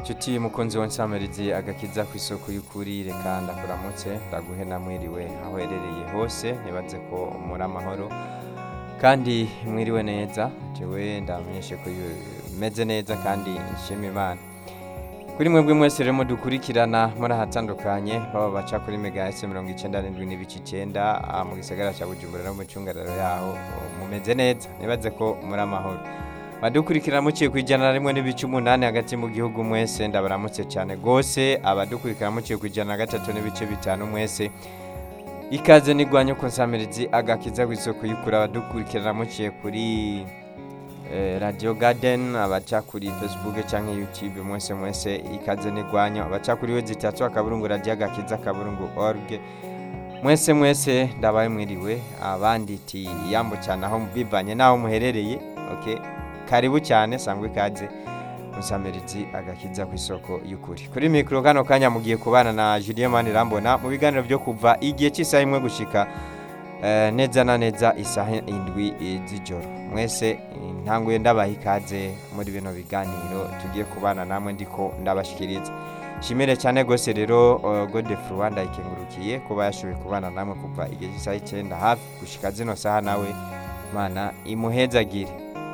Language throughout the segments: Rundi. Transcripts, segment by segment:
nshuti mukunzi w'insamirizi agakiza ku isoko y'ukuri reka ndakuramutse ndaguhe namwiriwe aho uherereye hose ntibaze ko muri amahoro kandi mwiriwe neza jewe ndamenyeshe ko meze neza kandi nshima imana kuri mwebwe mwese rero mudukurikirana muri ahatandukanye baba baca kuri mega ese mirongo icyenda n'indwi n'ibice icyenda ah, mu gisagara cya bujumbura no mu cyungararo yaho oh, mumeze neza nibaze ko muri amahoro badukurikirana muciye ku ijana na rimwe n'ibice umunani hagati mu gihugu mwese ndabaramutse cyane rwose abadukurikirana muciye ku ijana na gatatu n'ibice bitanu mwese ikaze nigwanye ku nsamirizi agakiza ku isoko y'ukuri abadukurikirana muciye kuri eh, radio garden abaca kuri facebook cyangwa youtube mwese mwese ikaze nigwanyo abaca kuri we zitatu akaburungu radio agakiza akaburungu org mwese mwese ndabaye mwiriwe abandi ti yambo cyane aho bivanye n'aho muherereye okay karibu cyane sangwa ikaze musamirizi agakiza ku isoko y'ukuri kuri mikoro kano kanya mugiye kubana na Julien Manirambona mu biganiro byo kuva igihe cy'isaha imwe gushika eh, neza na neza isaha indwi eh, z'ijoro mwese ntanguye ndabaha ikaze muri bino biganiro tugiye kubana namwe ndiko ndabashikiriza shimire cyane gose rero uh, Godefroid Rwanda ikengurukiye kuba yashoboye kubana namwe kuva igihe cy'isaha icyenda hafi gushika zino saha nawe mana imuhezagire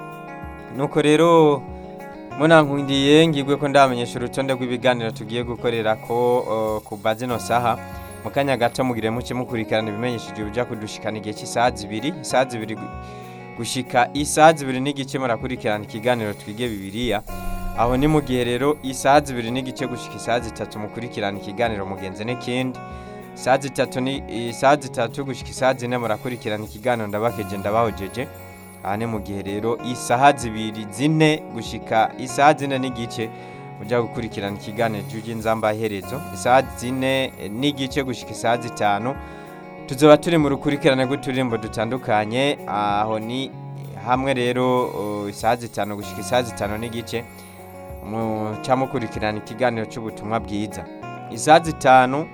nuko rero munankundiye ngibwe ko ndamenyesha urutonde rw'ibiganiro tugiye gukorera ko uh, kuva zino saha mu kanya gato mugire muke mukurikirana ibimenyesheje bijya kudushikana igihe cy'isaha zibiri isaha zibiri gu- gushika isaha zibiri n'igice murakurikirana ikiganiro twige bibiliya aho ni mu gihe rero isaha zibiri n'igice gushika isaha zitatu mukurikirana ikiganiro mugenzi n'ikindi isaha zitatu ni isaha zitatu gushika isaha zine murakurikirana ikiganiro ndabakeje ndabahojeje aha ni mu gihe rero isaha zibiri zine gushika isaha zine n'igice mujya gukurikirana ikiganiro cy'inzamba iherezo isaha zine eh, n'igice gushika isaha zitanu tuzoba turi mu rukurikirane rw'uturirimbo dutandukanye aho ni hamwe rero uh, isaha zitanu gushika isaha zitanu n'igice muca mukurikirana ikiganiro cy'ubutumwa bwiza isaha zitanu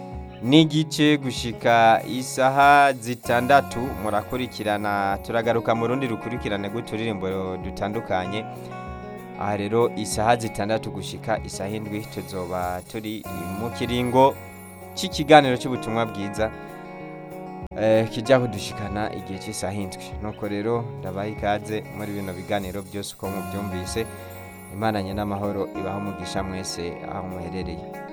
n'igice gushika isaha zitandatu murakurikirana turagaruka mu rundi rukurikirane rw'uturirimbo dutandukanye aha rero isaha zitandatu gushika isaha indwi tuzoba turi mu kiringo cy'ikiganiro cy'ubutumwa bwiza eh, kijya kudushikana igihe cy'isaha indwi nuko rero ndabaha ikaze muri bino biganiro byose uko mubyumvise imana nye n'amahoro ibaho umugisha mwese aho muherereye